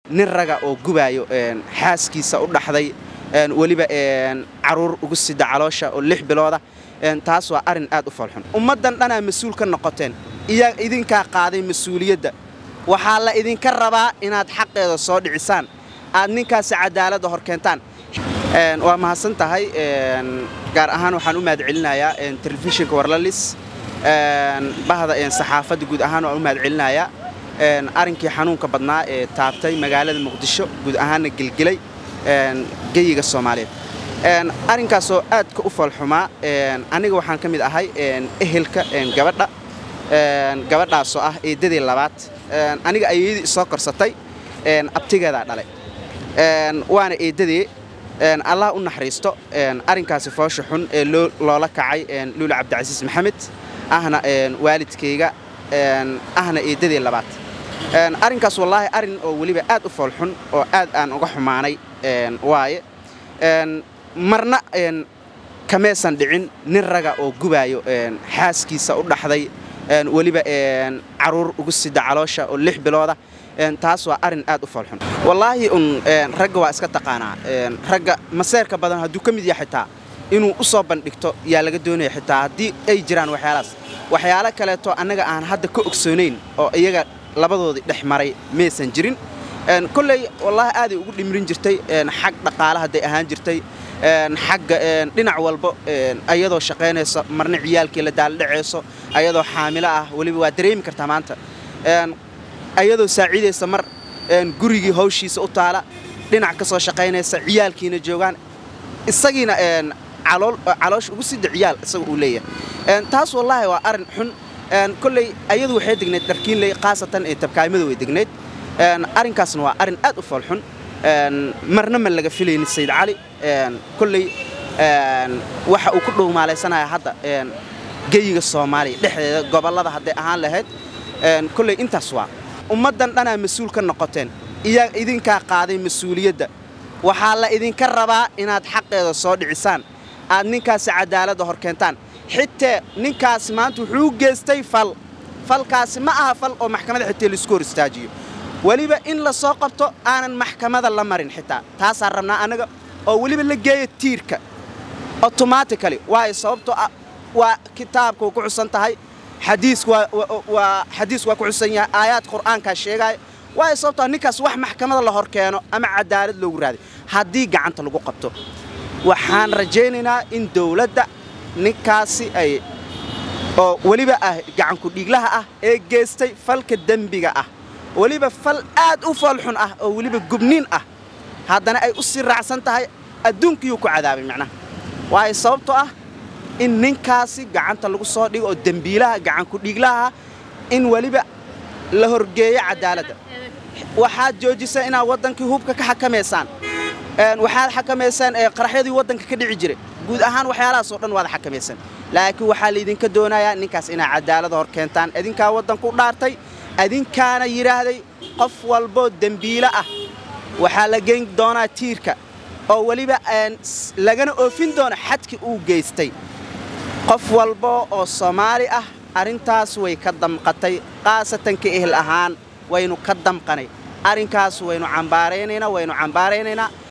nin raga oo gubaayo xaaskiisa u dhaxday weliba caruur ugu sida caloosha oo lix bilooda taas waa arrin aad u foolxun ummaddan dhanaa mas-uul ka noqoteen iyaa idinkaa qaaday mas-uuliyadda waxaa la idinka rabaa inaad xaqeeda soo dhicisaan aad ninkaasi cadaaladda hor keentaan waa mahadsan tahay gaar ahaan waxaan u mahad celinayaa telefishinka warlalis bahda saxaafadda guud ahaan waan u mahad celinayaa arrinkii xanuunka badnaa ee taabtay magaalada muqdisho guud ahaanna gelgelay geyiga soomaaliyeed arrinkaasoo aadka u foolxumaa aniga waxaan ka mid ahay ehelka gabadha gabadhaasoo ah eeddadii labaad aniga ayeedii isoo korsatay abtigeedaa dhalay waana eeddadii allah u naxariisto arrinkaasi foosha xun ee loola kacay luula cabdicasiis maxamed ahna waalidkayga ahna eeddadii labaad arrinkaas wallaahi arrin oo weliba aad u foolxun oo aad aan uga xumaanay waaye marna kamaysan dhicin nin raga oo gubaayo xaaskiisa u dhaxday weliba caruur ugu sida caloosha oo lix bilooda taas waa arrin aad u foolxun wallaahi un ragga waa iska taqaanaa ragga maseerka badan hadduu ka mid yahay xitaa inuu u soo bandhigto yaa laga doonaya xitaa haddii ay jiraan waxyaalahaas waxyaalo kaleeto annaga aan hadda ka ogsoonayn oo iyaga labadoodii dhex maray maysan jirin kolley wallaahi aaday ugu dhimrin jirtay xag dhaqaale hadday ahaan jirtay xagga dhinac walba ayadoo shaqaynayso marna ciyaalkii la daaldhacayso ayadoo xaamilo ah weliba waa dareemi kartaa maanta ayadoo saaciidaysa mar gurigii hawshiisa u taala dhinac ka soo shaqaynaysa ciyaalkiina joogaan isagiina caloosha ugu sida ciyaal isaga uu leeyahay taas wallaahi waa arrin xun kolley ayadu waxay degnayd dharkiinley khaasatan ee tabkaamada way degnayd arrinkaasna waa arrin aad u foolxun marna ma laga filaynin sayid cali kolley waxa uu ku dhowmaalaysanaya hadda geyiga soomaaliya dhexdeeda gobollada hadday ahaan lahayd kolley intaas waa ummaddan dhanaa mas-uul ka noqoteen iyaa idinkaa qaaday mas-uuliyadda waxaa la idinka rabaa inaad xaqeeda soo dhicisaan aad ninkaasi cadaaladda hor keentaan xitee ninkaasi maanta wuxuu u geystay fal falkaasi ma aha fal oo maxkamadda xitee laisku hor istaajiyo weliba in la soo qabto aanan maxkamada la marin xitaa taasaan rabnaa annaga oo weliba la geeya tiirka automatically waayo sababtoo ah waa kitaabka ku xusan tahay xadiis waa xadiis waa ku xusan yahay aayaad qur'aankaa sheegaayo waayo sababtoo ah ninkaas wax maxkamada la hor keeno ama cadaalad loogu raaday haddii gacanta lagu qabto waxaan rajaynaynaa in dawladda ninkaasi ay oo weliba ah gacanku dhiiglaha ah ee geystay falka dembiga ah weliba fal aad u foolxun ah oo weliba gubniin ah haddana ay u sii raacsan tahay adduunkiyuu ku cadaabay macnaha waayo sababtoo ah in ninkaasi gacanta lagu soo dhigo oo dembiilaha gacanku dhiiglaha in weliba la horgeeyo cadaaladda waxaad joojisay inaad waddankii hubka ka xakamaysaan waxaad xakamaysaan qaraxyadii waddanka ka dhici jiray guud ahaan waxyaalahaas oo dhan waad xakamaysaan laakiin waxaa laydinka doonayaa ninkaas inaad cadaalada hor keentaan idinkaa waddanku dhaartay adinkaana yidhaahday qof walboo dembiilo ah waxaa la geyn doonaa tiirka oo weliba lagana oofin doona xadkii uu geystay qof walbo oo soomaali ah arrintaas way ka damqatay khaasatan ka ehel ahaan waynu ka damqanay arrinkaas waynu cambaaraynaynaa waynu cambaaraynaynaa